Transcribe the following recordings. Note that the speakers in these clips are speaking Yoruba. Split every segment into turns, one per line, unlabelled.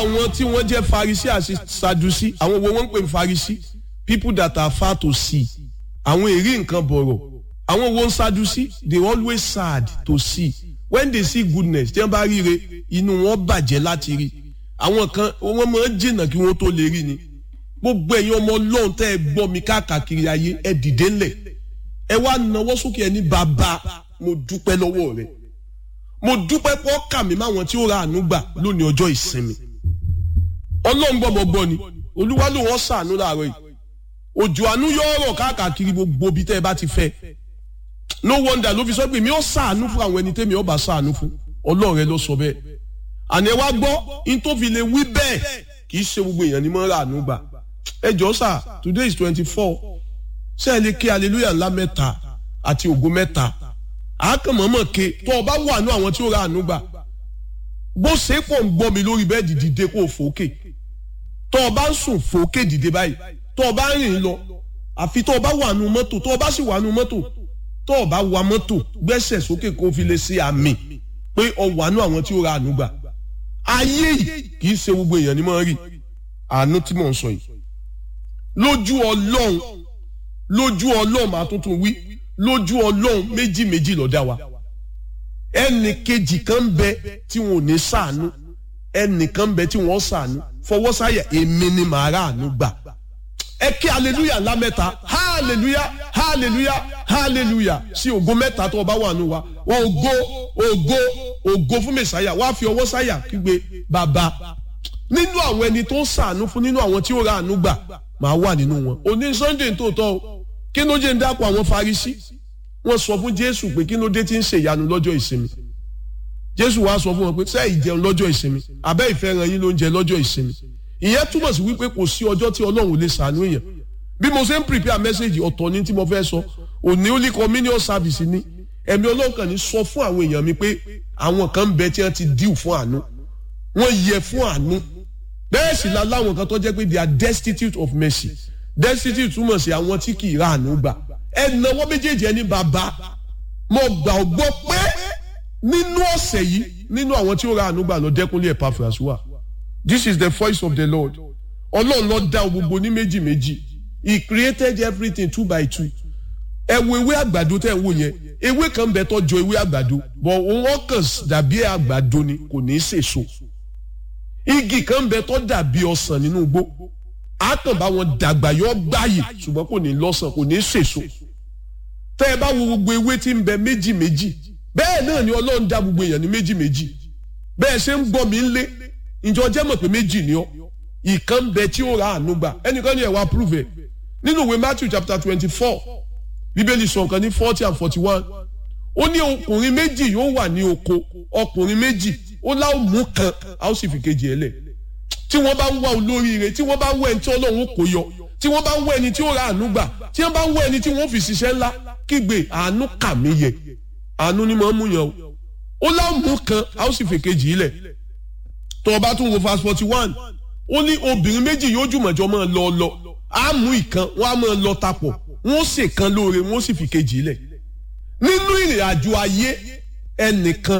àwọn tí wọ́n jẹ́ farisi àti sadusi àwọn wo wọ́n ń pè ní farisi people that are far to see àwọn èrí nǹkan bọ̀rọ̀ àwọn wo ń sadusi they always sad to see when they see goodness tí wọ́n bá ríre inú wọn bàjẹ́ láti rí àwọn kan wọ́n máa ń jìnnà kí wọ́n tó lè rí ni gbogbo ẹ̀yin ọmọ ọlọ́run tẹ́ ẹ gbọ́ mi káàkiri ayé ẹ dìde ńlẹ̀ ẹ wá nawọ́ sókè ẹ ní bàbá mo dúpẹ́ lọ́wọ́ rẹ mo dúpẹ́ pọ́ kà mí máwọn tí ó ra àánú gbà lónìí ọjọ́ ìsinmi ọlọ́run gbọ́ mọ́ gbọ́ ni olúwa ló wọ́n sàánú láàárọ̀ yìí òjò àánú yọ ọ̀rọ̀ káàkiri gbogbo ibi tẹ́ ẹ bá ti fẹ́ no wonder ló fi sọ pé mi ò sàánú fún àwọn ẹni tẹ́mi ọba sàánú fún ọlọ́run rẹ ló sọ bẹ́ẹ̀ àní ẹ wá gbọ́ in tó fi lè wí bẹ́ẹ̀ kì í ṣe gbogbo èèyàn ní mọ́ ra àánú gbà ẹ jọ sà today is twenty four ṣé ẹ lè ké hallelujah ńlá mẹ́ta àti ògo mẹ́ta àákànmọ́mọ́ ké tó o bá wà ní àwọn tí ó ra àánú gbà bó ṣe pọ̀ ń gbọ́ mi lórí bẹ́ẹ̀dì dìde kó o fòókè tó o bá ń sùn fòókè dìde báyìí tó o bá ń rìn lọ àfi tó o bá wà nù mọ́tò tó o bá sì wà nù mọ́tò tó o bá wa mọ́tò gbẹ́sẹ̀ sókè kó o fi lè ṣe àmì pé o wà nù àwọn tí ó ra àánú gbà ayé yìí kì í ṣe gbogbo èèyàn ni mo rí àánú tí mò ń sọ yìí lójú ọlọ́run lójú ọlọ́run máa tuntun wí lójú ọlọ́run méjì méjì ló dá wa ẹnì kejì kan ń bẹ tí wọn ò ní sàánú ẹnì kan ń bẹ tí wọn sàánú fọwọ́ sáyà èmi ni màá rà àánú gbà ẹ kí hallelujah ńlá mẹ́ta hallelujah hallelujah hallelujah sí ògo mẹ́ta tó o bá wà nù wa ògo ògo ògo fún mẹsàáyà wàá fi ọwọ́ sáyà kígbe bàbá nínú àwọn ẹni tó ń sàánú fún nínú àwọn tí ó ra àánú gbà máa wà nínú wọn òní sunday tó tọ́ o kí ló jẹ́ ń dápọ̀ àwọn farisi wọ́n sọ fún jésù pé kí ló dé tí ń ṣe ìyanu lọ́jọ́ ìsinmi jésù wàá sọ fún wọn pé sẹ́ẹ̀ ìjẹun lọ́jọ́ ìsinmi abẹ́ ìfẹ́ ran yín ló ń jẹ lọ́jọ́ ìsinmi ìyẹn túmọ̀ sí wípé kò sí ọjọ́ tí ọlọ́run lè sàánú èèyàn bí mo ṣe ń prepare message ọ̀tọ̀ ní tí mo fẹ́ sọ òní ó ní communion service ní ẹ̀mí ọlọ́kàn ní sọ fún àwọn èèyàn mi pé àwọn kan ń bẹ tí wọ́n ti díù fún àánú wọ́n yẹ fún àánú bẹ́ẹ̀ sì la láwọn kan tó jẹ́ pé they are destitute of mercy destitute túmọ̀ sí àwọn tí kì í ra àánú gbà ẹnáwó méjèèjì ẹni bàbá mo gbà ọ gbọ́ pé nínú ọ̀sẹ̀ yìí nínú àwọn tí ó ra àánú gbà lọ dẹ́kunlé Epaphras wà this is the voice of the Lord ọlọ́run ló dá gbogbo ní méjì méjì he created everything two by two ẹ wo ewé àgbàdo tẹ́ ẹ wò yẹn ewé kan bẹ tó jọ ewé àgbàdo but òun ọkàn dàbí àgbàdo ni kò ní í sèso igi kan bẹ tó dàbí ọsàn nínú igbó àtàn bá wọn dàgbà yọ gbáyè ṣùgbọ́n kò ní lọ́sàn kò ní sèso tẹ́ ẹ bá wo gbogbo ewé tí ń bẹ méjì méjì bẹ́ẹ̀ náà ni ọlọ́run dá gbogbo èèyàn ní méjì méjì bẹ́ẹ̀ ṣe ń gbọ́ mi ń lé ìjọ jẹ́ mọ̀ pé méjì ni ọ́ ìkan ń bẹ tí ó ra àánú gbà ẹnìkan ní ẹ̀ wá prove ẹ̀ nínú ìwé Matthew chapter twenty four bíbélì sọ nǹkan ní forty and forty one ó ní ọkùnrin méjì yóò wà ní oko ọkùnrin méjì ó láwọn mú kan a ó sì fi kejì ẹ lẹ̀ tí wọ́n bá ń wá olóríire tí wọ́n bá ń wá ẹni tí Ọlọ́run kò yọ tí wọ́n bá ń wá ẹni tí ó ra àánú gbà tí wọ́n bá ń wá ẹni tí wọ́n fi ṣiṣẹ́ ńlá kígbe àánú kà mí yẹ àánú ni mo ń mú yàn o ó láwọn mú kan a ó sì fi kejì lẹ̀ tó o bá tún wo verse forty one ó ní obìnrin méjì yóò jùmọ̀jọ́ máa lọ lọ á mú ìkan wọ́n á máa lọ tapọ̀ wọ́n sì kan lóore wọ́n sì fi kejì lẹ̀ nínú ìrìn àjò ayé ẹnìkan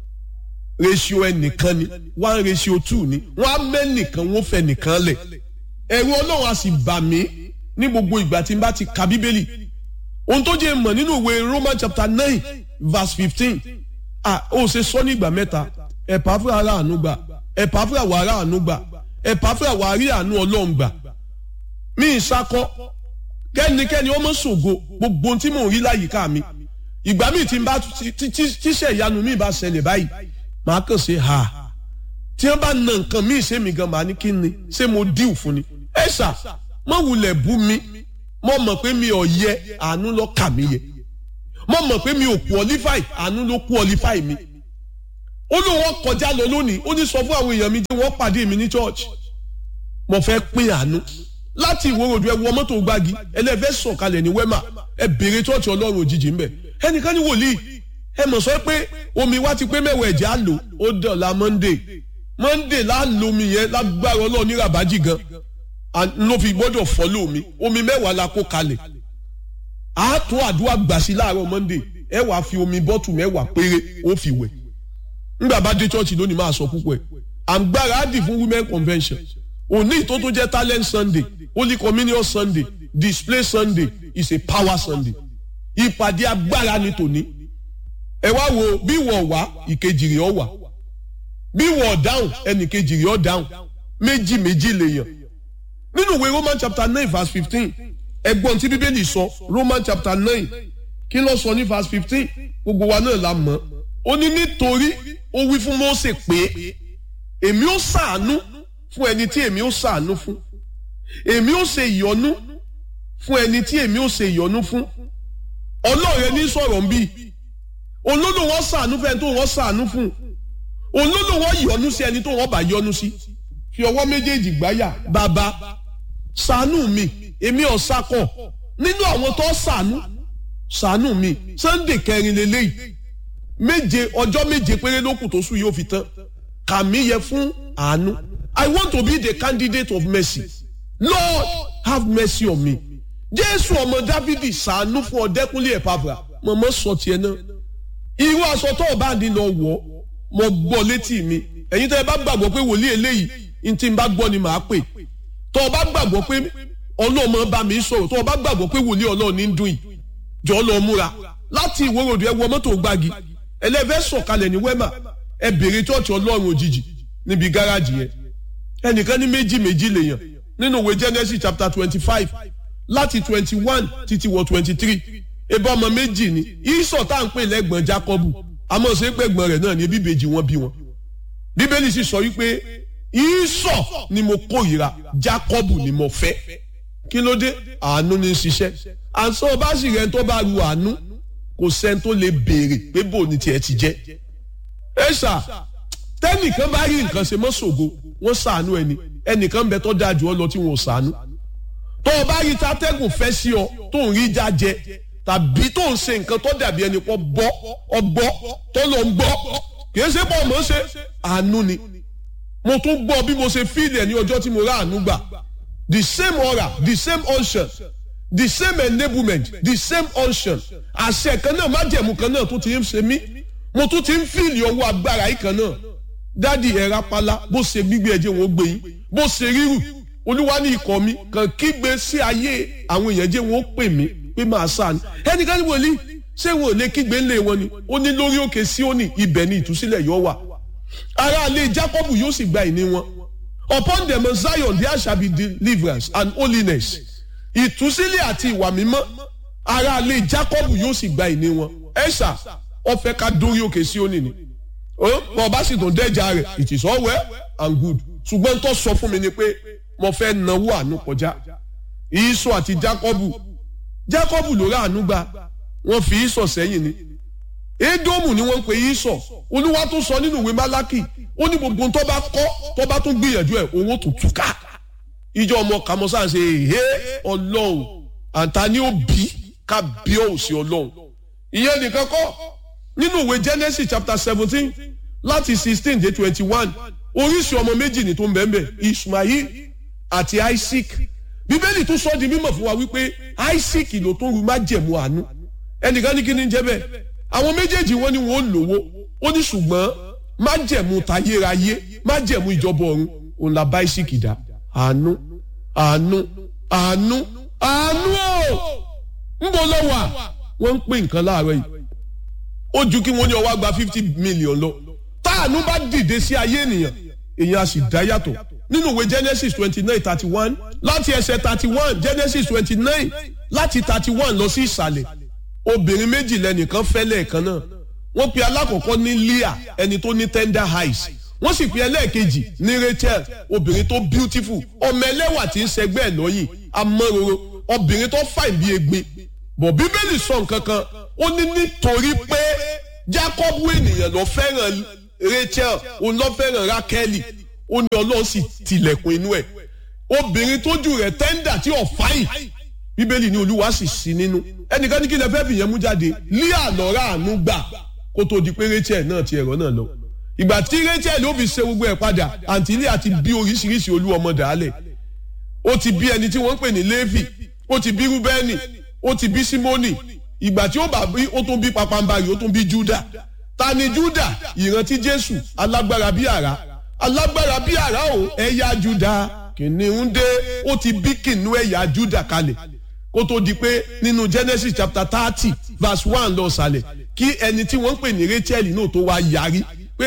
ratio ẹnìkan ni one ratio two ni wọ́n á mẹ́nìkan wọ́n fẹ́ nìkan lẹ̀ ẹ̀rù ọlọ́run á sì bà mí ní gbogbo ìgbà tí n bá ti ka bíbélì ohun tó jẹ́ mọ̀ nínú ìwé Roman chapter nine verse fifteen ah ó ṣe sọ ní ìgbà mẹ́ta ẹ̀pà fúra ara àánú gbà ẹ̀pà fúra wà ara àánú gbà ẹ̀pà fúra wà rí àánú ọlọ́run gbà mí ìsakọ kẹ́nikẹ́ni ó mọ̀ ṣògo gbogbo ohun tí mò ń rí láyìíká mi ìgbà míì tí n bá tíṣẹ̀ ìyanu mi bá ṣẹlẹ̀ báyìí màá kàn ṣe ha tí wọ́n bá na nǹkan míì ṣé mi gan màá ní kí ni ṣé mo díù fún ni ẹ ṣá mọ wulẹ̀ bú mi mo mọ̀ pé mi ò yẹ àánú ló kà mí yẹ mo mọ̀ pé mi ò qualify àánú ló qualify mi ó ní wọ́n kọjá lọ lónìí ó ní sọ fún àwọn èèyàn mi tí wọ́n pàdé mi ní church mo fẹ́ pín àánú láti ìwòròdú ẹ wọ mọ́tò gbági ẹlẹ́fẹ́ sọ̀kalẹ̀ ní wẹ́mà ẹ béèrè church ọlọ́run òjijì ń bẹ̀ ẹnìkan ní wòlíì ẹ mọ̀ sọ pé omi wa ti pé mẹ́wàá ẹ̀jẹ̀ á lò ó dọ̀la monday monday lá lomi yẹn lágbára ọlọ́run ní rabaji gan ló fi gbọ́dọ̀ fọ́lọ́ mi omi mẹ́wàá la kó kalẹ̀ á tó àdúrà gbà sí láàárọ̀ monday ẹ wàá fi omi bọ́tù mẹ́wàá péré ó fi wẹ̀ nígbà bá dé church lónìí máa sọ púpọ̀ ẹ̀ à ń gbáradì fún women convention òní tó tó jẹ́ talent sunday holy communion sunday display sunday is a power sunday ìpàdé agbára ni tòní ẹ wá wo bí wọ́n wá ìkejì rẹ̀ ọ̀ wá bí wọ́n dáhùn ẹnì kejì rẹ̀ ọ̀ dáhùn méjì méjì lèèyàn nínú ìwé roman chapter nine verse fifteen ẹgbọ́n tí bíbélì sọ roman chapter nine kí ló sọ ní verse fifteen gbogbo wa náà la mọ̀ ó ní nítorí ó wí fún Mósè pé èmi ó ṣàánú fún ẹni tí èmi ó ṣàánú fún èmi ó ṣe ìyọ́nú fún ẹni tí èmi ó ṣe ìyọ́nú fún ọlọ́ọ̀rẹ́ ní sọ̀rọ̀ ń bí olódò wọn ṣàánú fún ẹni tó wọn ṣàánú fún olódò wọn yọ́nú sí ẹni tó wọn bá yọ́nú sí fi ọwọ́ méjèèjì gbáyà bàbá ṣàánú mi èmi ò sakọ nínú àwọn tó ṣàánú ṣàánú mi Sunday kẹrin lélẹ́yìí méje ọjọ́ méje péré ló kù tó sùn yóò fi tán kàmí yẹ fún àánú I want to be the candidate of mercy Lord have mercy on me Jésù ọmọ Dávidi ṣàánú fún ọdẹkùnlé ẹ̀pàbà mọ̀mọ́ sọ tiẹ̀ náà irú aṣọ tó o bá ní lọ wọ̀ mo gbọ́ létí mi ẹ̀yin tó ẹ bá gbàgbọ́ pé wòlíì eléyìí ní tí n bá gbọ́ ni màá pè tó o bá gbàgbọ́ pé ọlọ́mọ bá mi sọ̀rọ̀ tó o bá gbàgbọ́ pé wòlíì ọlọ́ọ̀ ní dùn yìí jọ lọ múra láti ìwòròdù ẹ wọ mọ́tò gbági ẹlẹ́fẹ́ sọ̀kalẹ̀ ní wẹ́mà ẹ bèrè chọ́ọ̀chì ọlọ́run òjijì níbi gáràjì yẹn ẹnìkan ní méjì méjì lèèyàn nínú ìwé Genesis chapter twenty five láti twenty one títí wọ twenty three ebe ọmọ méjì ni ìsọ̀ tá à ń pè lẹ́gbọ̀n Jákọ́bù àmọ́ ṣe pé ẹ̀gbọ́n rẹ̀ náà ní bíbejì wọn bí wọn bíbélì sì sọ wípé ìsọ̀ ni mo kórìíra Jákọ́bù ni mo fẹ́ kí ló dé àánú ní í ṣiṣẹ́ àǹsọ́ bá sì rẹ̀ tó bá ru àánú kò sẹ́ni tó lè béèrè pé bò ní tiẹ̀ ti jẹ́ ẹ ṣá tẹ́nìkan bá rí nǹkan ṣe mọ́ ṣògo wọ́n ṣàánú ẹni ẹnìkan bẹ tó dáa jù ọ lọ tí wọn ò ṣàánú tó o bá rí tatẹ́gùn fẹ́ sí ọ tó ń rí jájẹ tàbí tó ń ṣe nǹkan tó dàbí ẹni pọ̀ bọ́ ọgbọ́ tó lọ ń gbọ́ kì í ṣe pọ̀ mọ́ ṣe àánú ni mo tún gbọ́ bí mo ṣe fíìlì ẹ̀ ní ọjọ́ tí mo rà àánú gbà the same aura the same unction the same enablement the same unction àṣẹ kan náà májẹ̀mú kan náà tó ti ń ṣe mí mo tún ti ń fíìlì ọwọ́ agbára yìí kan náà dádì ẹ̀rá pálá bó ṣe gbígbé ẹ̀jẹ̀ wọn ó gbé yín bó ṣe rírù olúwa ní ikọ̀ mi kàn kígbe sí ayé àwọn èèyàn jẹ́ wọn ó pè mí pé máa sáà ní ẹnìkan ní wòlíì ṣé wọn ò lè kígbe ńlẹ̀ wọn ni ó ní lórí òkè Síónì ibẹ̀ ni ìtúsílẹ̀ yóò wà aráalé Jákọ́bù yóò sì gba ìní wọn upon them of Zion there shall be deliverance and holiness ìtúsílẹ̀ àti ìwà mímọ́ aráalé Jákọ́bù yóò sì gba ìní wọn ẹ̀ṣà ọ̀fẹ́ ká dórí òkè Síónì ni bọ́ ọba sì tún dẹ́jà rẹ̀ it is all well and good ṣùgbọ́n tó sọ fún mi ni pé mo fẹ́ náwó àánú kọjá ìsọ àti Jákọ́bù Jákọ́bù ló rà àánú gbà wọ́n fi ìsọ sẹ́yìn ni Édómù ni wọ́n ń pè ìsọ olúwa tó sọ nínú ìwé Málákì ó ní gbogbo tó bá kọ́ tó bá tún gbìyànjú ẹ̀ owó tó túká ìjọ ọmọ kàmọ́sá ṣe èhé ọlọ́run àǹtá ni ó bí ká bí ó sí ọlọ́run ìyẹn nìkan kọ́ nínú ìwé Genesis chapter seventeen láti sixteen dé twenty one oríṣi ọmọ méjì ní tó ń bẹ́ẹ̀ Ismail àti Isaac bíbélì tún sọ di mímọ̀ fún wa wípé Isaac ló tó ru májẹ̀mú àánú ẹnìkan ní kí ni jẹ́ bẹ́ẹ̀ àwọn méjèèjì wọn ni wọn ò lówó ó ní ṣùgbọ́n májẹ̀mú tayérayé májẹ̀mú ìjọba ọ̀run òun la bá Isaac dá àánú àánú àánú àánú ò ń bọ̀ lọ́wọ́ wọ́n ń pè nǹkan láàárọ̀ yìí ó ju kí wọ́n ní ọwọ́ gba fifty million lọ táànú bá dìde sí ayé ènìyàn èèyàn á sì dá yàtọ̀ nínú ìwé Genesis twenty nine thirty one láti ẹsẹ̀ thirty one Genesis twenty nine láti thirty one lọ sí ìsàlẹ̀ obìnrin méjì lẹ́nìkan fẹ́ lẹ́ẹ̀kan náà wọ́n pe alákọ̀ọ́kọ́ ní Leah ẹni tó ní tender eyes wọ́n sì pe ẹlẹ́ẹ̀kejì ní Rachel obìnrin tó beautiful ọmọ ẹlẹ́wà tí ń ṣẹgbẹ́ ẹ̀ lọ́yìn amọ́roro obìnrin tó fàìn bí egbin bọ̀ bíbélì sọ nǹkan kan ó ní nítorí pé Jákọ́bù ènìyàn ló fẹ́ràn Rachel òun ló fẹ́ràn Rákẹ́lì ó ní Ọlọ́run sì tilẹ̀kùn inú ẹ̀ obìnrin tójú rẹ̀ tẹ́ńdà tí ò fáyìn bíbélì ní Olúwa sì sí nínú ẹnìkan ní kí lè fẹ́ fìyẹn mú jáde Líà lọ́ra àánú gbà kó tó di pé Rachel náà ti ẹ̀rọ náà lọ ìgbà tí Rachel ó fi ṣe gbogbo ẹ̀ padà àǹtí Líà ti bí oríṣiríṣi olú ọmọ dàálẹ̀ ó ti bí ẹni tí wọ́n ń pè ní Léfì ó ti bí Rúbẹ́nì ó ti bí Símónì ìgbà tí ó bá bí ó tún bí papambarì ó tún bí Júdà ta ni Júdà ìrántí Jésù alágbára bí àrá alágbára bí àrá o ẹ̀yà juda kìnìún dé ó ti bí kìnìún ẹ̀yà juda kalẹ̀ kó tó di pé nínú genesis chapter thirty verse one lọ sàlẹ̀ kí ẹni tí wọ́n ń pè ní rachel náà tó wá yarí pé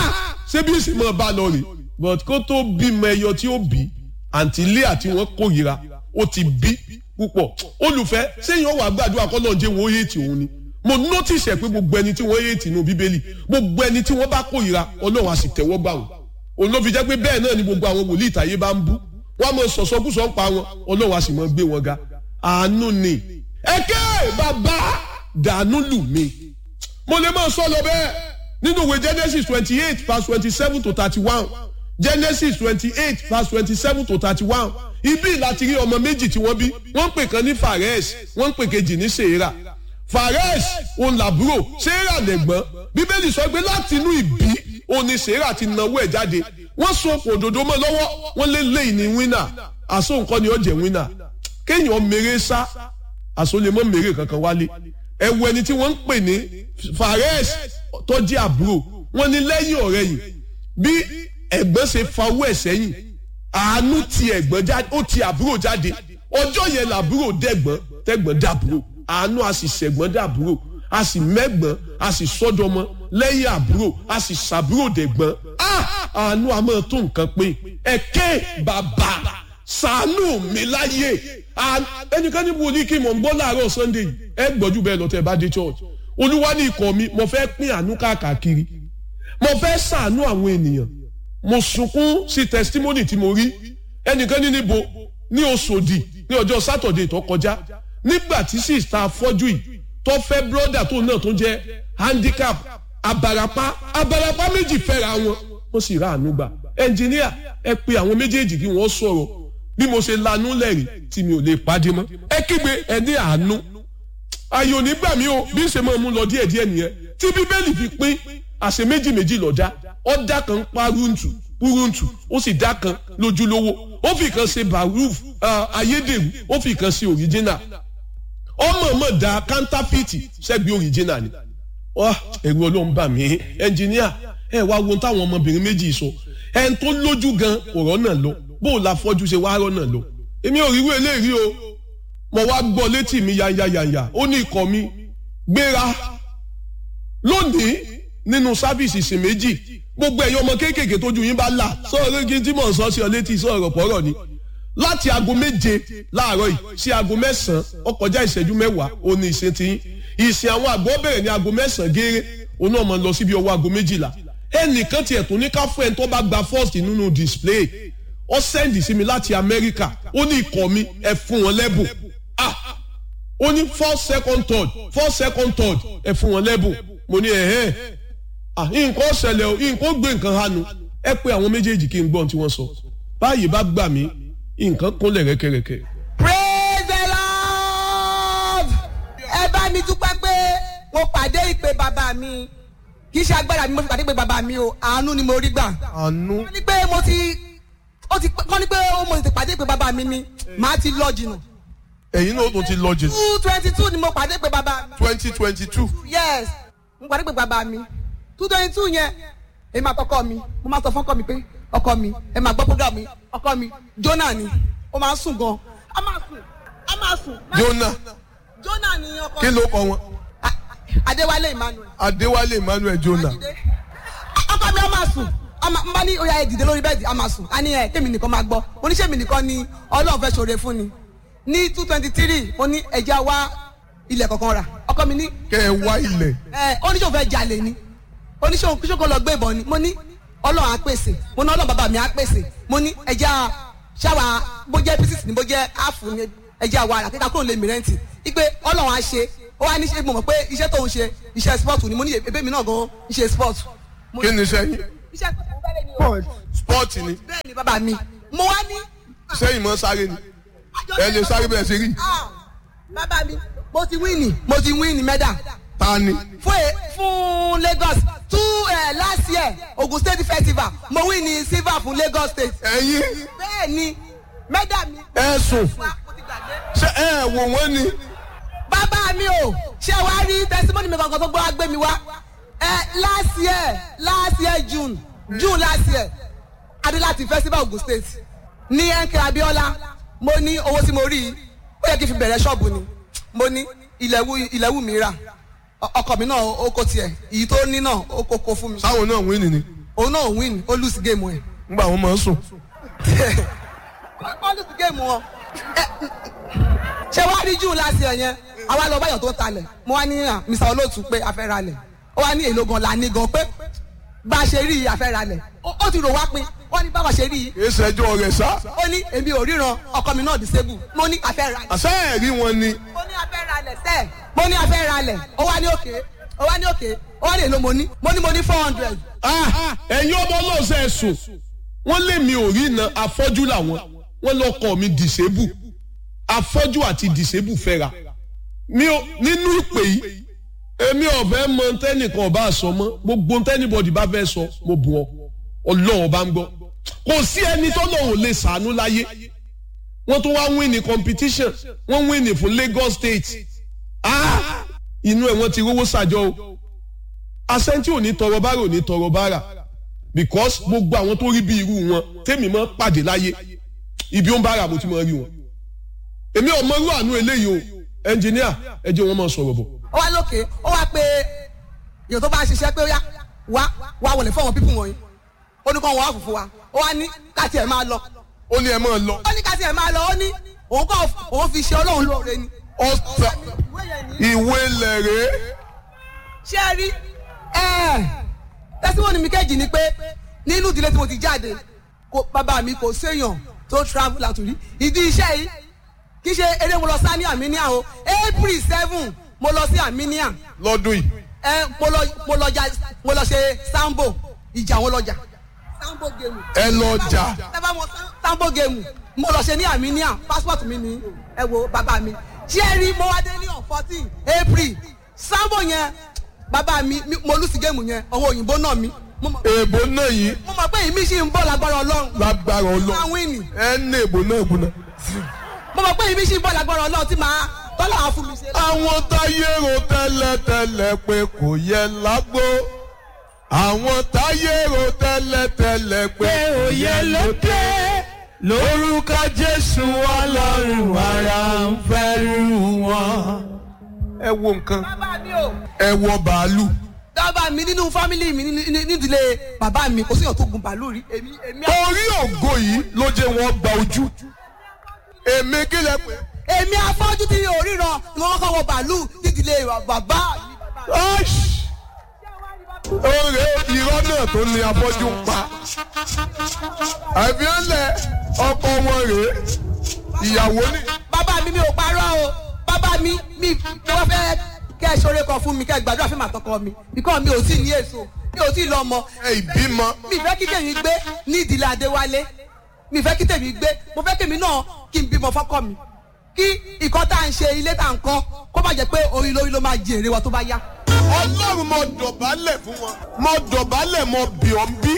ṣé bí ìsìnkú bá lọ rè but kó tó bímọ ẹyọ tí ó bí àǹtí Léà tí wọ́n kórìíra ó ti bí púpọ̀ olùfẹ́ sẹ́yìn ọ̀wà gbàdúrà kọ́ lọ́n jẹ́ wọ́n yéètì òun ni mo notice ẹ̀ pé gbogbo ẹni tí wọ́n yéètì nínú bíbélì gbogbo ẹni tí wọ́n bá kórìíra ọlọ́run á sì tẹ́wọ́ gbà wọ́n òun ló fi jẹ́ pé bẹ́ẹ̀ náà ni gbogbo àwọn wòlíì ìtàyé bá ń bú wọ́n á mọ sọ̀sọ́kùsọ̀ ń pa wọn ọlọ́run á sì mọ gbé wọn ga àánú ni ẹ̀kẹ́ bàbá dànù lù mí mo lè máa sọ lọ bẹ́ẹ̀ nínú ìwé Genesis twenty eight verse twenty seven to thirty one Genesis twenty eight verse twenty seven to thirty one ibi láti rí ọmọ méjì tí wọ́n bí wọ́n ń pè kan ní Fares wọ́n ń pè kejì ní Serah Fares òun làbúrò Serah lẹ̀gbọ́n bíbélì sọ pé láti inú ìbí òun ni Serah ti nawó ẹ̀ jáde wọ́n so òdòdó mọ́ lọ́wọ́ wọ́n lé lẹ́yìn ní wínà àsó nǹkan ni ó jẹ́ wínà kéèyàn mèrè sá àsó lè mọ́ mèrè kankan wálé ẹ̀wù ẹni tí wọ́n ń pè ní Fares tó jẹ́ àbúrò wọ́n ní lẹ́yìn ọ̀rẹ́ yìí bí ẹ̀gbọ́n ṣe fa owó ẹ̀ sẹ́yìn àánú ti ẹ̀gbọ́n jáde ó ti àbúrò jáde ọjọ́ yẹn làbúrò dẹ̀gbọ́n tẹ̀gbọ́n dàbúrò àánú a sì ṣẹ̀gbọ́n dàbúrò a sì mẹ́gbọ́n a sì sọ́dọ̀mọ́ lẹ́yìn àbúrò a sì ṣàbúrò dẹ̀gbọ́n àánú a máa tó nǹkan pé ẹ̀kẹ́ bàbá ṣàánú mi láyé ẹnìkan ní wòlíì kí mò ń gbọ́ láàárọ̀ Sunday ẹ gbọ́jú bẹ́ẹ̀ lọ́tẹ̀ bá dé church olúwa ní ikọ̀ mi mo fẹ́ pín àánú káàkiri mo fẹ́ ṣàánú àwọn ènìyàn mo sunkún sí testimony tí mo rí ẹnìkan ní níbo ní Òṣòdì ní ọjọ́ Saturday tó kọjá nígbà tí sista afọ́jú yìí tó fẹ́ broda tó náà tó jẹ́ handicap abarapa abarapa méjì fẹ́ra wọn wọ́n sì ra àánú gbà ẹnjìníà ẹ pe àwọn méjèèjì kí wọ́n sọ̀rọ̀ bí mo ṣe lanú lẹ́rìí tí mi ò lè pàdé mọ́ ẹ kígbe ẹ ní àánú ayò nígbà mi o bí ń ṣe máa mú lọ díẹ̀díẹ̀ nìyẹn tí bíbélì fi pín àṣẹ méjì méjì lọ́jà ọ̀dà kan pa rúntù púrúntù ó sì dá kan lójúlówó ó fi kan ṣe baruf ayédèrú ó fi kan ṣe òrìjínà ọmọ mọ̀ dá kántáfìtì ṣẹ́gbẹ́ òrìjínà ni ẹ̀rù ọlọ́run bà mí ẹnjìníà ẹ wá wo táwọn ọmọbìnrin méjì sọ ẹ̀ ń tó lójú gan ọ̀rọ̀ náà lọ bó o la fọ́jú ṣe wá rọ́ náà lọ èmi ò ríru eléyìí o mo wá gbọ́ létí mi yanyayanya ó ní ikọ̀ mi gbéra lónìí nínú sáfìsì ìsìn méjì gbogbo ẹ̀yin ọmọ kéékèèké tójú yín bá là sọ̀rọ̀ kí n tí mò ń sọ sí ọ létí sọ̀rọ̀ pọ̀rọ̀ ni láti aago méje láàárọ̀ yìí sí aago mẹ́sàn-án ó kọjá ìṣẹ́jú mẹ́wàá ó ní ìsìn tí yín ìsìn àwọn àgbọ̀ bẹ̀rẹ̀ ní aago mẹ́sàn-án gééré òun náà máa lọ síbi ọwọ́ aago méjìlá ẹnìkan tiẹ̀ tún ní ká fún ẹni tó bá gba first nínú display ó sẹ́ndì sí mi láti Amẹ́ríkà ó ní ikọ̀ mi ẹ fún wọn lẹ́bùn ah ó ní four second third four second third ẹ fún wọn lẹ́bùn mo ní ẹ̀hẹ́ ah nǹkan ṣẹlẹ̀ o nǹkan gbé nǹkan hanu ẹ pé àwọn méjèèjì kí n gbọ́n tí wọ́n sọ báyìí bá gbà mí nǹkan kúnlẹ̀ rẹ́kẹrẹ́kẹ.
praise the lord ẹ bá mi dúpẹ́ pé mo pàdé ìpè bàbá mi kì í ṣe agbára mi mo fi pàdé ìpè bàbá mi o àánú ni mo rí gbà.
àánú.
wọ́n ní pé mo ti ó ti kọ́ ni pé mo ti pàdé ìpè bàbá mi ni màá ti lọ jìnnà.
ẹ̀yin náà tún ti lọ jù.
two twenty two ni mo pàdé ìpè bàbá mi.
twenty twenty two.
yes mo pàdé ìpè bàbá mi two twenty two yẹn èmi àtọkọ mi mo máa sọ fún ọkọ mi pé ọkọ mi ẹ máa gbọ́ program mi ọkọ mi Jonah ni ó máa ń sùn gan a máa sùn a máa sùn.
Jonah
Jonah ni ọkọ
kí ló kọ wọn.
A- Adéwálé Emmanuel.
Adéwálé Emmanuel Jonah.
ọkọ mi a máa sùn a máa- n bá ní oya ẹ dìde lórí bẹ́ẹ̀dì a máa sùn a ní ẹ kémi nìkan máa gbọ́ oníṣẹ́ mi nìkan ni Ọlọ́run fẹ́ ṣoore fún ni ní two twenty three ó ní ẹja wá ilẹ̀ kankan rà ọkọ mi ní
kẹ́ ẹ wá ilẹ̀.
ẹ oníṣòwò fẹ́ jalè ni oníṣòwò kíṣòkò lọ gbé ìbọn ni mo ní Ọlọ́run á pèsè mo ní Ọlọ́run bàbá mi á pèsè mo ní ẹja ṣáwa bó jẹ́ pieces ni bó jẹ́ áàfù ni ẹja wa rà kíkà kúrò lè mi rẹ́ǹtì ipe Ọlọ́run á ṣe ó wá ní ṣe mo mọ̀ pé iṣẹ́ tó ń ṣe iṣẹ́ sport ni mo ní ebé mi náà gan iṣẹ́ sport. Mo ní-
kí ni sẹ́yìn.
iṣẹ́ sport mo fẹ́ lé ní o.
sport ni
bẹ́ẹ̀ ni bàbá mi mo wá ní.
sẹ́yìn mọ́ sáré ni ẹ lè sáré bẹ́ẹ̀ ṣe rí.
Ah, bàbá mi mo ti wíìnì mo ti wíìnì mẹ́dà
ta ni.
fún ẹ fún Lagos two uh, last year Ogun State festival mo win ní silver fún Lagos State.
ẹ̀yin
bẹ́ẹ̀ ni mẹ́dà mi.
ẹ sùn
Wá, mo ti gbàgbé.
ṣé ẹ wò wọ́n ni.
bàbá mi o ṣé wàá rí testimony mi kankan tó gbọ́ wá gbé mi wá ẹ last year last year June June last year adé láti festival Ogun State ní ẹnkẹ Abíọ́lá mo ní owó tí mo rí i ó yẹ kí n fi bẹ̀rẹ̀ ṣọ́ọ̀bù ni mo ní ilẹ̀wù ilẹ̀wù mi rà Ọ- ọkọ mi náà ó kó tiẹ̀ èyí tó ní náà ó kó kó fún mi
sáwọn náà wíìnì ni
òun náà win ó lose game ẹ̀
ngbà wọn máa ń sùn.
ó lose game wọn Ẹ, ṣé wàá rí june láti ẹ̀ yẹn àwa lọ báyọ̀ tó ń talẹ̀ mo wá ní à, Mr. Olóòtú pé a fẹ́ ralẹ̀ ó wá ní èlò gan la ní gan pé bá a ṣe rí i a fẹ́ ralẹ̀ ó ó ti rò wá pin ó ní báwa ṣe rí i
èsì ẹjọ́ rẹ̀ sá.
ó ní èmi ò ríran ọkọ mi náà disable mo ní a fẹ́ ralẹ̀
àṣà ẹ̀rí wọn ni.
mo ní a fẹ́ ralẹ̀ sẹ́ẹ̀ mo ní a fẹ́ ralẹ̀ ó wá ní òkè ó wá ní òkè ó wá ní èlò mo ní mo ní mo ní four hundred
Ah, ẹ̀yin ọmọ ọlọ́ọ̀sẹ̀ ẹ̀sùn wọ́n lé mi ò rí iná afọ́jú làwọn wọ́n lọ́kọ̀ mi dìsébù afọ́jú àti dìsébù fẹ́ra mi ò nínú ìpè yìí èmi ọ̀fẹ́ mọ tẹ́nìkan ọba àsọ mọ́ gbogbo tẹ́nìbọ̀dì bá fẹ́ sọ mo bù ọ ọlọ́run bá ń gbọ́ kò sí ẹni tọ́lọ́run lè sàánú láyé wọ́n tún wá win ní competition wọ́n win ní fún Lagos State ah inú ẹ̀ wọ́n ti rówó sàjọ o asẹ́ntì ò ní tọrọ bára ò ní tọrọ bára because gbogbo àwọn tó rí bí irú wọn tèmi mọ́ pàdé láyé ibi ó ń bára mo ti mọ́ rí wọn èmi ò mọrú àánú eléyìí o ẹnjìníà ẹ jẹ́ wọn máa sọ̀rọ̀ bọ̀.
ó wá lókè ó wá pé èèyàn tó bá ń ṣiṣẹ́ pé ó yá wá wá wọlé fún àwọn pípù wọ̀nyí ó ní kó wọn wá fùfú wa ó wá ní káti ẹ̀ máa lọ
ó ní ẹ máa lọ.
ó ní káti ẹ̀ máa lọ ó ní òun kọ́ òun fi ṣe ọlọ́run lóore ni.
ọ̀sà ìwé lẹ̀rẹ́
ṣé ẹ rí tẹ́síwọ́nì mi kejì ni pé nínú ìdílé tí mo ti jáde kò bàbá mi kò séèyàn tó travel àtúrí ìdí iṣẹ́ yìí kì í ṣe eré mo lọ sá ní Armenia o April seven mo lọ sí Armenia
lọ́dún yìí.
ẹ mo lọ mo lọ jà mo lọ ṣe sambo ìjà wọn lọjà sambo gemu.
ẹ lọ jà.
ẹ bá mọ sambo gemu mo lọ ṣe ní Armenia passport mi ní ẹ wo bàbá mi jerry mo wá dé ní on fourteen April sambo yẹn bàbá mi mi- mo lùsì gemu yẹn ọwọ́ òyìnbó náà mi mo mọ̀
èèbò náà yìí
mo mọ̀ pé ìmí ṣì ń bọ̀ lágbára Ọlọ́run
lágbára
máa
ọlọ́
wíìnì
ẹ ní èèbò náà gbóná.
mo mọ̀ pé ìmí ṣì ń bọ̀ lágbára Ọlọ́run tí màá tọ́lá àwọn fún mi ṣe.
àwọn táyé ro tẹ́lẹ̀tẹ́lẹ̀ pé kò yẹ lágbo àwọn táyé ro tẹ́lẹ̀tẹ́lẹ̀ pé
òye ló dé lórúkọ jésù ọlọ́run ara ń fẹ́rù wọn.
ẹ wo nǹkan
bàbá mi o.
ẹ wọ bàálù
bàbá mi nínú fámìlì mi ní- ní- nídìílé bàbá mi kò síyàn tó gun bàálù rí èmi èmi
orí ògo yìí ló jẹ́ wọ́n gba ojú èmi kí lẹ pé
èmi afọ́jú tí mi ò ríran ni wọ́n kọ́ wọ bàálù nídìílé bàbá mi.
oore irọ́ náà tó ní afọ́jú ń pa àbíọ́lẹ̀ ọkọ wọn rèé ìyàwó ni
bàbá mi mi ò parọ́ o bàbá mi mi ni wọ́n fẹ́ kẹ́ ẹ ṣoore kan fún mi kẹ́ ẹ gbàdúrà fún màtọkọ mi bíkọ́ mi ò tí ì ní èso mi ò tí ì lọ́mọ
ẹ ìbímọ
mi fẹ́ kí tèmi gbé ní ìdílé Adéwálé mi fẹ́ kí tèmi gbé mo fẹ́ kèmi náà kí n bímọ fọ́kọ mi kí ìkọ́ tá à ń ṣe ilé tá à ń kọ́ kó má jẹ́ pé orí lórí ló máa jèrè wa tó bá yá.
ọlọ́run mo dọ̀bálẹ̀ fún wọn mo dọ̀bálẹ̀ mo bì ọ́ ń bí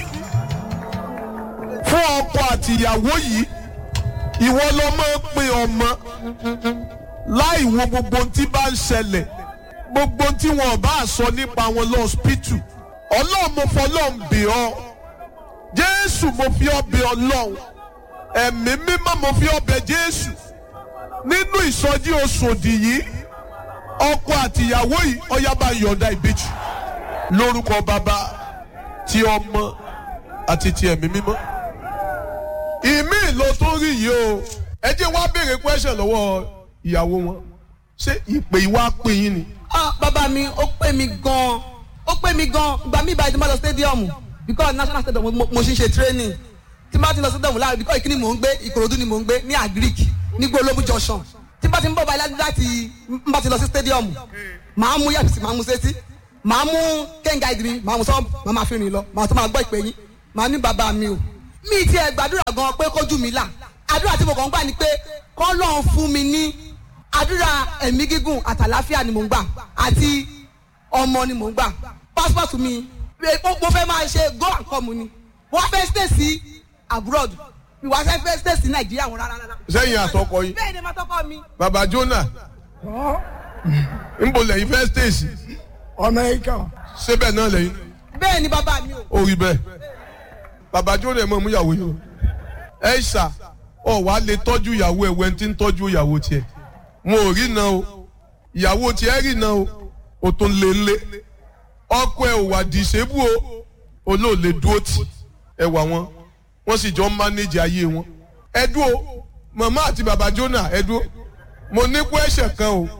fún ọkọ àti ìyàwó yìí ìwọ ló máa ń pín ọmọ láì wo gbogbo ohun tí bá ń ṣẹlẹ̀ gbogbo ohun tí wọn ò bá sọ nípa wọn lọ́ọ́sìpìtù ọlọ́run mo fọlọ́run bì ọ́ jésù mo fi ọ́ bì ọlọ́run ẹ̀mí mímọ́ mo fi ọ́ bẹ̀ jésù nínú ìsọjí oṣòdì yìí ọkọ àtìyàwó yìí ọyá bá yọ̀ǹda ìbejì lórúkọ bàbá ti ọmọ àti ti ẹ̀mí mímọ́. ìmí ló tún rí yìí o ẹ jẹ́ wá béèrè question lọ́wọ́ ìyàwó wọn ṣé ìpè ìwà pè yín ni.
ah bàbá mi ó pè mí gan ó pè mí gan ìgbà mi ìbàdí máa lọ stadium because national stadium mo mo ṣe ń ṣe training tí n bá ti lọ stadium láàrin because ìkíni mò ń gbé ìkòròdú ni mò ń gbé ní agric ní gbólóbù junction tí n bá ti ń bọ̀ báyìí láti n bá ti lọ sí stadium màá mú yàtọ̀ sí màá mú sétí màá mú kẹ́ńgà ìdìrí màá mú sọ́ọ̀ màá máa fi rìn lọ màá tó máa gbọ́ ìpè yín màá ní bàbá mi o mi ti ẹ̀ gbàdúrà gan pé kójú mi là àdúrà tí mo kàn ń gbà ni pé kọ́lọ́n fún mi ní àdúrà ẹ̀mí gígùn àtàláfíà ni mò ń gbà àti ọmọ ni mò ń gbà passport mi eh, mo mo fẹ́ máa ṣe go and come ni wọ́n fẹ́ stay sí abroad mi wá fẹ́ stay sí nàìjíríà wọn rárá rárá.
sẹ́yìn àtọkọ yín
bẹ́ẹ̀ ni ma tọkọ mi.
bàbá Jonah ń bò lẹ́yìn fẹ́ stéèsì
Amẹ́ríkà
síbẹ̀ náà lẹ́yìn
bẹ́ẹ̀ ni bàbá mi o.
ó rí bẹ́ẹ̀ bàbá jóná ẹ̀ mọ̀ mú ìyàwó yìí ẹ ṣà ọ wà á lè tọ́jú ìyàwó ẹ̀ wẹ́n tí ń tọ́jú ìyàwó tiẹ̀ wọn ò rí na o ìyàwó tiẹ̀ rí na o o tún lé lé ọkọ ẹ̀ ò wà dìṣẹ́bù o olóòlè dúró tì ẹ wà wọn wọ́n sì jọ ń mánéjì ayé wọn ẹ dúró màmá àti bàbá jóná ẹ dúró mo ní kó ẹ̀ṣẹ̀ kan o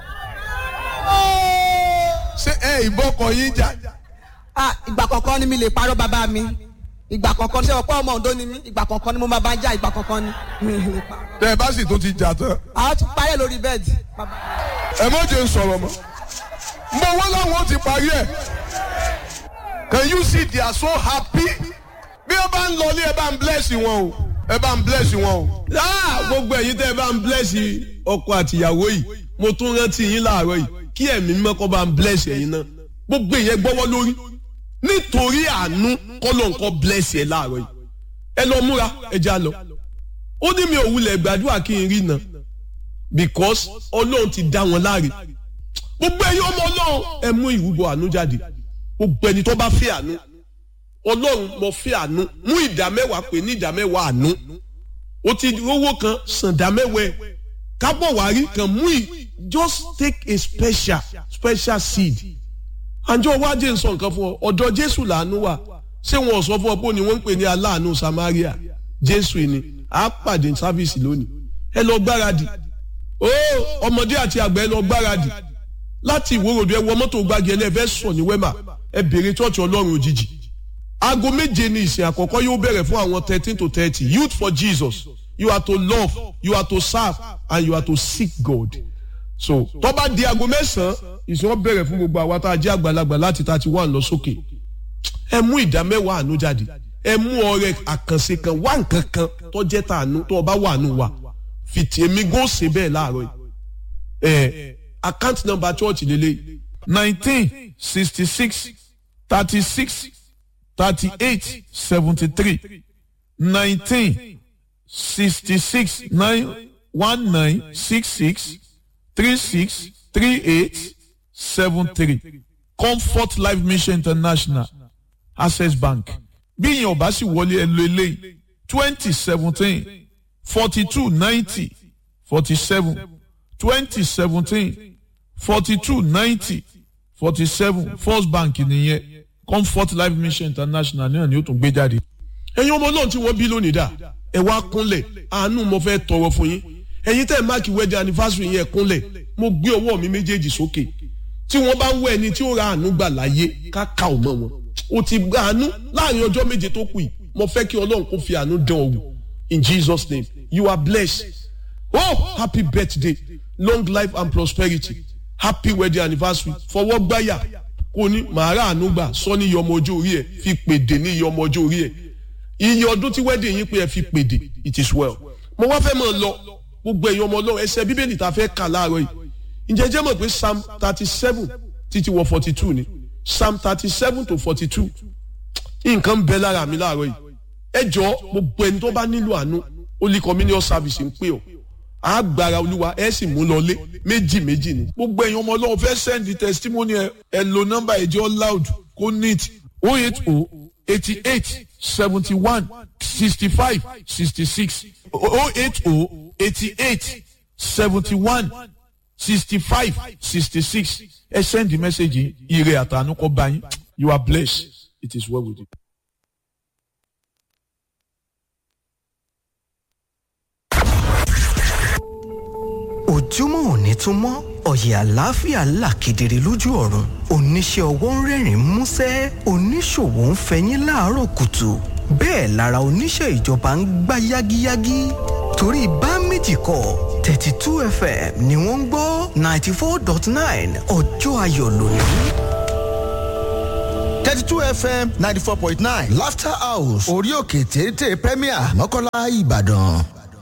ṣé ẹ ìbọkọ yín jà
ah ìgbà kọ̀ọ̀kan ni mi lè parọ́ bàbá mi ìgbà kọ̀ọ̀kan ni ṣé ọ̀pọ̀ ọmọ Oǹdó ni mí ìgbà kọ̀ọ̀kan ni mo máa bá jà ìgbà kọ̀ọ̀kan ni mi lè parọ́.
tẹ ẹ bá sì tó ti jà tán
àwọn tún parẹ́ lórí bẹ́ẹ̀dì bàbá
ẹ má jẹ́ n sọ̀rọ̀ mọ́ mo wọ́n láwọn ó ti parí ẹ̀ can you see they are so happy bí ẹ bá ń lọ ní ẹ bá ń bless wọn o ẹ bá ń bless wọn o. gbogbo ẹ̀yin tẹ́ ẹ bá ń bless ọkọ àtìyàwó yìí mo tún rántí yín láàárọ̀ yìí kí ẹ̀mí mímọ́ kó bá ń bless ẹ̀yin náà gbogbo ìyẹn gbọ́wọ́ lórí nítorí àánú kọ́lọ̀ nǹkan bless ẹ̀ láàárọ̀ yìí ẹ lọ múra ẹ já lọ ó ní mi ò wulẹ̀ gbàdúrà kí n rí náà because ọlọ́run ti dá wọn láre gbogbo ẹ̀yin ọmọ ọlọ́run ẹ mú ìrúbọ àánú jáde gbogbo ẹni tó bá fẹ́ àánú ọlọ́run mo fẹ́ àánú mú ìdá mẹ́wàá pé ní ìdá mẹ́wàá àánú ó ti rówó kan sàn dá mẹ́wàá ẹ̀ kábọ̀ wá rí kan mú ì just take a special special seed àjọ wájú ń sọ nǹkan fún ọ ọ̀dọ̀ jésù làánú wà ṣé wọn ò sọ fún ọ pé ni wọ́n ń pè ní aláàánú samaria jésù ni a pàdé sáfìsì lónìí ẹ lọ gbáradì ó ọmọdé àti àgbà ẹ lọ gbáradì láti ìwòròdú ẹ wọ mọ́tò gbági ẹ lẹ́ẹ̀fẹ́ sọ ní wẹ́mà ẹ bèrè chọ́ọ̀chì ọlọ́run òjijì aago méje ni ìsìn àkọ́kọ́ yóò bẹ̀rẹ̀ fún àwọn thirteen to thirty youth for jesus you are to love you are to serve and you are to seek god so tó bá di aago mẹ́sàn-án ìsìn wọn bẹ̀rẹ̀ fún gbogbo àwa tá a jẹ́ àgbàlagbà láti thirty one lọ sókè ẹ mú ìdá mẹ́wàá àánú jáde ẹ mú ọrẹ àkànṣe kan wá nǹkan kan tó jẹ́ tàánú tó bá wà nù wá fìtì èmi gò ṣe bẹ́ẹ̀ láàárọ̀ yìí ẹ account number church lélẹ̀
nineteen sixty six thirty six thirty eight seventy three nineteen sixty six nine one nine six six three six three eight seven three comfort life mission international access bank bí ìyẹn ò bá sì wọlé ẹ lo eléyìí twenty seventeen forty two ninety forty seven twenty seventeen forty two ninety forty seven first bank nìyẹn comfort life mission international náà ni ó tún gbé jáde.
ẹ̀yin ọmọ náà tí wọ́n bí lónìí dà ẹ wá kúnlẹ̀ àánú mo fẹ́ tọrọ fún yín ẹ̀yin tẹ́ ẹ̀ máàkì wedding anniversary yẹn kúnlẹ̀ mo gbé ọwọ́ mi méjèèjì sókè tí wọ́n bá ń wọ ẹni tí ó ra àánú gbà láyé káka ò mọ̀ wọn o ti gba àánú láàrin ọjọ́ méje tó kù yìí mo fẹ́ kí ọlọ́run kó fi àánú dán ọ wò in jesus name you are blessed oh happy birthday long life and prosperity happy wedding anniversary fọwọ́ gbáyà kò ní màá rà àánú gbà sọ ní iye ọmọ ọjọ́ orí ẹ̀ fi pèdè ní iye ọmọ ọjọ́ orí ẹ̀ iye ọdún tí wedding yín pé ẹ fi pèdè it is well mo wá fẹ́ mọ̀ lọ gbogbo ẹ̀yin ọmọ ọlọ́run ẹsẹ̀ bíbélì tá a fẹ́ kà láàárọ̀ yìí ǹjẹ́ jẹ́ mọ̀ pé psalm thirty seven títí wọ forty two ni psalm thirty seven to forty two nǹkan bẹ lára mi láàárọ̀ yìí ẹ jọ gbogbo ẹni tó bá nílò àánú holy communion service ń pè ọ́ àgbàrá olúwa ẹ sì mú lọlé méjì méjì ni.
gbogbo ẹ̀yin ọmọ ọlọ́run fẹ́ send the testimony ẹ ẹ lo nọ́mbà ẹ̀jẹ̀ loud kó neat oh eight oh eighty eight seventy one sixty five sixty six oh eight oh eighty eight seventy one sixty five sixty six ẹ send the message yìí ire àtànú kọ bá yín you are blessed it is well with you.
ojúmọ́ òní tún mọ́ ọ̀yẹ̀ àlàáfíà là kedere lójú ọ̀run oníṣẹ́ ọwọ́ ń rẹ́rìn músẹ́ oníṣòwò ń fẹyín láàárọ̀ kùtù bẹ́ẹ̀ lára oníṣẹ́ ìjọba ń gbá yágíyágí torí bá méjì kọ thirty two fm ni wọ́n ń gbọ́ ninety four dot nine ọjọ́ ayọ̀ lónìí.
thirty two fm ninety four point nine laughter house orí òkè téńté premier mọ́kànlá ìbàdàn.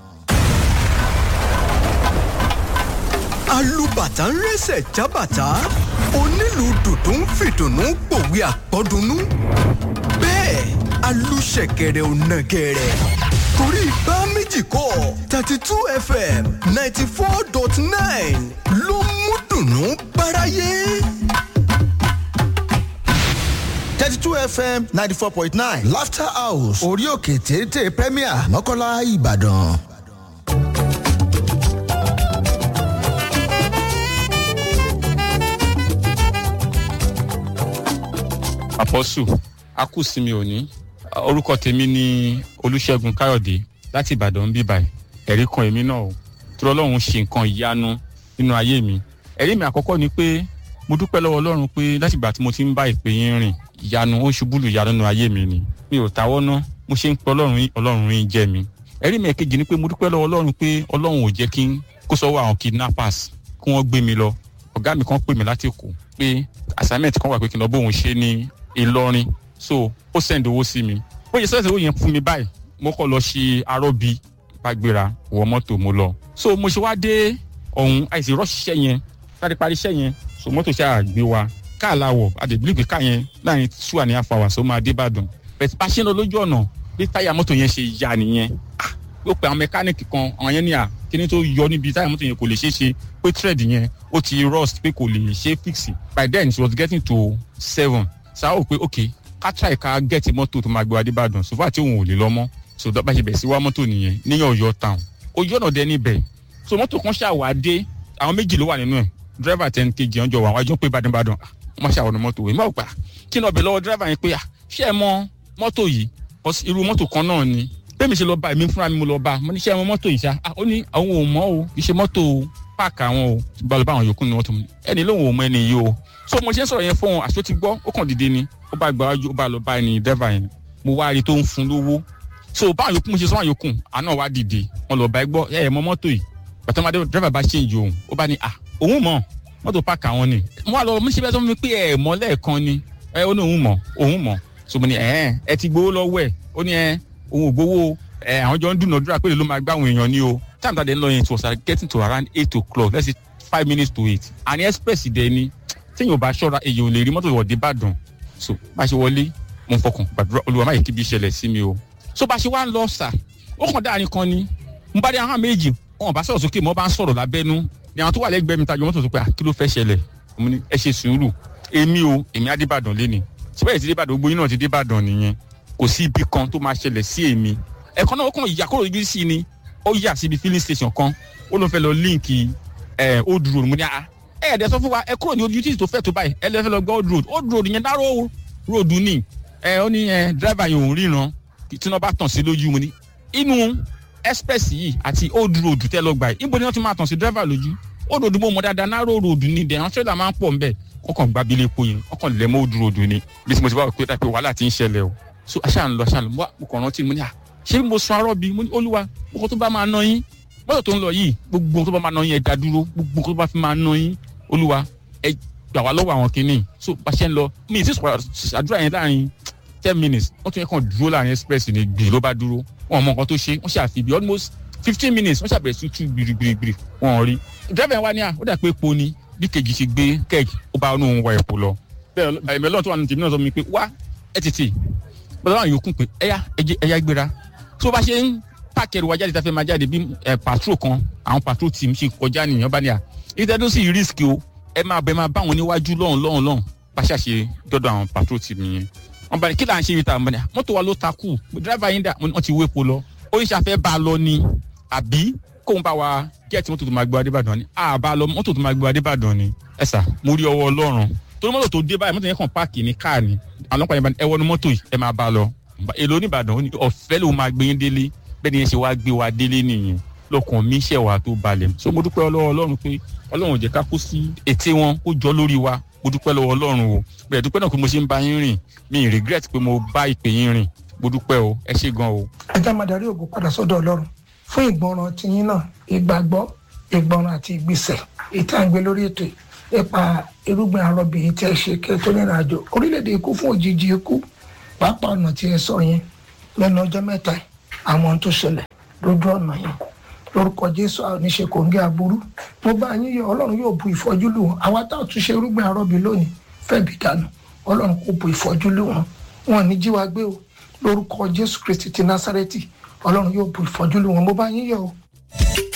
alùbàtà ń rẹsẹ̀ jábàtà onílù dùdú ń fìdùnnú pòwe àpọ́dúnú bẹ́ẹ̀ alùṣẹ̀kẹ̀rẹ̀ ò nàgẹ̀rẹ̀ torí bá méjì kọ́ thirty two fm ninety four dot nine ló mú dùnnú báráyé.
thirty two fm ninety four point nine laughter house orí òkè téńté premier mọ́kànlá ìbàdàn.
àpọ́sù akúsìmí òní orúkọ tèmi ni olùṣègùn káyọ̀dé láti ìbàdàn bí báyìí ẹ̀rí kan èmi náà o tí ọlọ́run ṣe nǹkan ìyanu nínú ayé mi ẹ̀rí mi àkọ́kọ́ ni pé mo dúpẹ́ lọ́wọ́ ọlọ́run pé láti ìgbà tí mo ti ń bá ìpè yín rìn ìyanu ó ṣubú lù ìyanu nínú ayé mi ni mi ò táwọ́ ná mo ṣe ń pe ọlọ́run yín ọlọ́run yín jẹ́ mi ẹ̀rí mi ẹ̀kejì ni pé mo dúpẹ́ lọ́wọ́ ọlọ́run pé ọlọ́run ò jẹ́ kí n kó sọ́wọ́ àwọn kidnappers kí wọ́n gbé mi lọ ọ̀gá mi kan pè mí láti èkó pé assignment kan wà pé kí n lọ bóun ṣe ní ìlọrin so ó send owó sí mi ó yẹ sẹ́sẹ̀ owó yẹn fún mi báyìí mo kọ́ lọ ṣe arọ́bí bá gbéra wọ mọ́tò mo lọ so mo ṣe wá dé ọ̀hún àìsí rọ́ṣiṣẹ́ yẹn sáré parí iṣẹ́ yẹn so mọ́tò ṣáà gbé wa káà láwọ̀ àdèbílì pé káà yẹn láàrin two and a half hours ó máa dé ìbàdàn bẹ̀tẹ̀ bá ṣe ń lọ lójú ọ̀nà bí táyà mọ́tò yẹn ṣe ya nìyẹn ah ó pe àwọn mẹkáníìkì kan àwọn yẹn ní à kíní tó yọ níbi táyà mọ́tò yẹn kò lè ṣeé ṣe pé thread yẹn ó ti rust pé kò lè ṣe fix by then she was getting to seven sáà ó pé okay ká try ká gẹ́ẹ̀tì mọ́tò tó máa gbé wa dé ìbàdàn so far tí òun ò lè lọ mọ́ so bá ṣe bẹ̀ sí wá mọ́tò nìyẹn níyàn ọ̀yọ́ town ojú ọ̀nà dẹ níbẹ̀ so mọ́tò kan ṣàwà dé àwọn méjì ló wà nínú ẹ̀ driver ten kg ọjọ́ wà wájú pé ìbàdàn ìbàdàn wọ́n ṣàwọn mọ́tò yìí mọ̀ gbà kí ni ọbẹ̀ lọ́wọ́ driver yẹn pé ṣé ẹ mọ mọ́tò yìí irú mọ́tò kan náà ni bẹ́ẹ̀ mi ṣe lọ bá èmi fúnra mi mo lọ bá mo ní ṣé ẹ mọ mọ́tò yìí ṣá ó ní àwọn ò mọ̀ o kì í ṣe mọ́tò páàkì àwọn o bá lọ bá àwọn yòókù ní mọ́tò mi ẹni lóun ò mọ ẹni yìí o so mo ṣe ń sọ̀rọ̀ yẹn fún wọn àṣọ ti gbọ́ ó kàn dìde ni ó bá gba ó bá lọ bá ẹni driver yẹn mo wá rí tó ń fún lówó so báwọn yòókù mo ṣe sọ wọn yòókù àná wá dìde wọn lọ bá ẹ gbọ́ ẹ ẹ mọ mọ́tò yìí bàtà máa dé driver bá change òun ó bá ní à òun mọ̀ mọ́tò páàkì àwọn ni mo wá lọ mo ṣe bẹ́ẹ̀ sọ fún mi pé ẹ mọ̀ lẹ́ẹ̀kan ni ẹ ó ní òun mọ̀ òun mọ̀ so mo ní ẹ ẹ ti gbowó lọ́wọ́ ẹ ó ní ẹ òun ò gbowó ẹ àwọn jọ ń dúnàdúrà pé ló máa gbá àwọn èèyàn ní o time tàdé ń lọ yẹn it was getting to around eight o'clock let's say five minutes to eight and express dẹ ni téèyàn ò bá ṣọ́ra èèyàn ò lè rí mọ́tò ìwọ̀de ìbàdàn so bá a ṣe wọlé mo ń fọkàn gbàdúrà olúwa má yẹ kí bí ìṣẹ̀lẹ̀ sí mi o so bá a ṣe wá ń lọ sà ó kàn dáa nìkan ni mo bá dé àwọn méjì wọn bá sọ̀rọ̀ sókè mo bá ń sọ̀rọ̀ lábẹ́nú ni àwọn tó wà lẹ́gbẹ̀ẹ́ mi tajọ mọ́tò tó pé à kí ló fẹ́ ṣẹlẹ̀ mo ní ẹ ṣe sùúrù èmi o èmi adébàdàn lé ni síbẹ̀ ti débàdàn gbogbo yín náà ti débàdàn nìyẹn kò sí ibi kan tó máa ṣẹlẹ̀ sí èmi ẹ̀kan náà ó kàn yà kúrò ibi sí ni ó yà síbi filling station kan ó ló fẹ́ lọ líǹkì ẹ̀ old road mo ní à ẹ ẹ̀dẹ̀ sọ fún wa ẹ kúrò ní ojú títì tó fẹ́ tó báyìí ẹ lè fẹ́ lọ gbọ́ old road old road yẹn dárò road ni ẹ ó ní ẹ driver yẹn òun ríran tí wọ́n bá tàn sí lójú mu ni inú express yìí àti old road tẹ́ lọ gbà yìí níbo ni wọ́n ti máa tàn sí driver lójú old road mo mọ dáadáa narrow road ni dẹ̀ àwọn trailer máa ń pọ̀ nbẹ̀ kọ́kàn gba abilé epo yẹn kọ́kàn lẹ̀ mọ́ old road ni bí mo ti bá wọ pé pé wàhálà ti ń ṣẹlẹ̀ o so aṣáà ń lọ aṣáà ń lọ mo kàn rántí mo ní à ṣé mo sun arọ́ bi mo ní olúwa gbogbo tó bá máa ná yín mọ́tò tó ń lọ yìí gbogbo tó bá máa ná yín ẹ dá dúró gbogbo tó bá fi máa ná yín olúwa ẹ gbà wá lọ́wọ́ àwọn kìíní so bá ṣe ń lọ mi ì sì sọ̀rọ̀ àdúrà yẹn láàrin ten minutes wọ́n tún yẹ kàn dúró láàrin express ní gbì ló bá dúró wọn mọ nǹkan tó ṣe wọ́n ṣàfi bí almost fifteen minutes wọ́n ṣàbẹ̀rẹ̀ sí tú gbirigbirigbiri wọn rí driver yẹn wá ní à ó dà pé epo ni bí kejì ṣe gbé kẹ́ẹ̀kì ó bá inú òun wa epo lọ bẹ́ẹ̀ ẹ̀mí ọlọ́run tó wà nínú tèmi náà sọ mi pé wá ẹ tètè bọ́lá àwọn yòókù pé ẹ̀yà ẹ̀yà gbéra tó bá ṣe ń pààkì ẹrù wa jáde tá a fẹ́ máa jáde bí patrol kan àwọn patrol team ṣe kọjá nìyẹn bá ní à ìtẹ́dó sì risk o ẹ máa bẹ máa bá wọn níwájú lọ́hùn lọ́hùn lọ́hùn bá ṣàṣe dọ́dọ̀ àwọn patrol team yẹn wọn bá ní kí là ń ṣe ibi tá a mọ̀ ní à mọ́tò wa ló takú driver yín dà wọ́n ti wépo lọ oníṣàfẹ́ bá a lọ ni àbí kóun bá wa gẹ́ẹ̀tì mọ́tò tó máa gbé wa débàdàn ni à bá a lọ mọ́tò tó máa gbé wa débàdàn ni ẹ sà mo rí ọwọ́ ọlọ́run torí mọ́tò tó dé báyìí mọ́tò yẹn kàn páàkì ní káà ni àwọn ọlọ́pàá yẹn bá ní ẹ wọnú mọ́tò yìí ẹ máa bá a lọ èlò oníbàdàn ó ní ọ̀fẹ́ ló máa gbé yín délé bẹ́ẹ̀ ni yẹn ṣe wá gbé wa délé nìyẹn lọkàn mi ṣẹ̀ wá tó balẹ̀ so mo dúpẹ́ lọ́wọ́ ọlọ́run pé ọlọ́run ò jẹ́ ká kó sí ète wọn kó jọ lórí wa mo dúpẹ́ lọ́wọ́ ọlọ́run o bẹ́ẹ̀ dúpẹ́ náà pé mo ṣe ń bá yín rìn mi ì regret pé mo bá ìpè yín rìn mo dúpẹ́ o ẹ ṣé gan o.
ajá máa darí ògo padà sọ́dọ̀ ọlọ́run fún ìgbọràn tiyín náà ìgbàgbọ́ ìgbọràn àti ìgbésẹ̀ ètò àgbẹ lórí ètò nípa irúgbìn arọbìnrin tí ẹ ṣe kẹ tó nínú àjò orílẹ̀-èdè ikú fún òjijì ikú pàápàá ọ̀nà tí ẹ sọ yẹn lẹ́nu ọjọ́ mẹ́ta àwọn ohun tó ṣẹlẹ̀ lójú ọ̀nà yẹn lórúkọ jésù àwọn oníṣe kòǹgẹ́ aburú mo bá yín yọ ọlọ́run yóò bu ìfọ́jú lù wọn àwa tá a tún ṣe irúgbìn arọ́bì lónìí fẹ́ẹ̀bì dànù ọlọ́run kò bu ìfọ́jú lù wọn wọn ní jíwa gbé o lórúkọ jésù kristi ti násárẹ́tì ọlọ́run yóò bu ìfọ́jú lù wọn mo bá yín yọ o.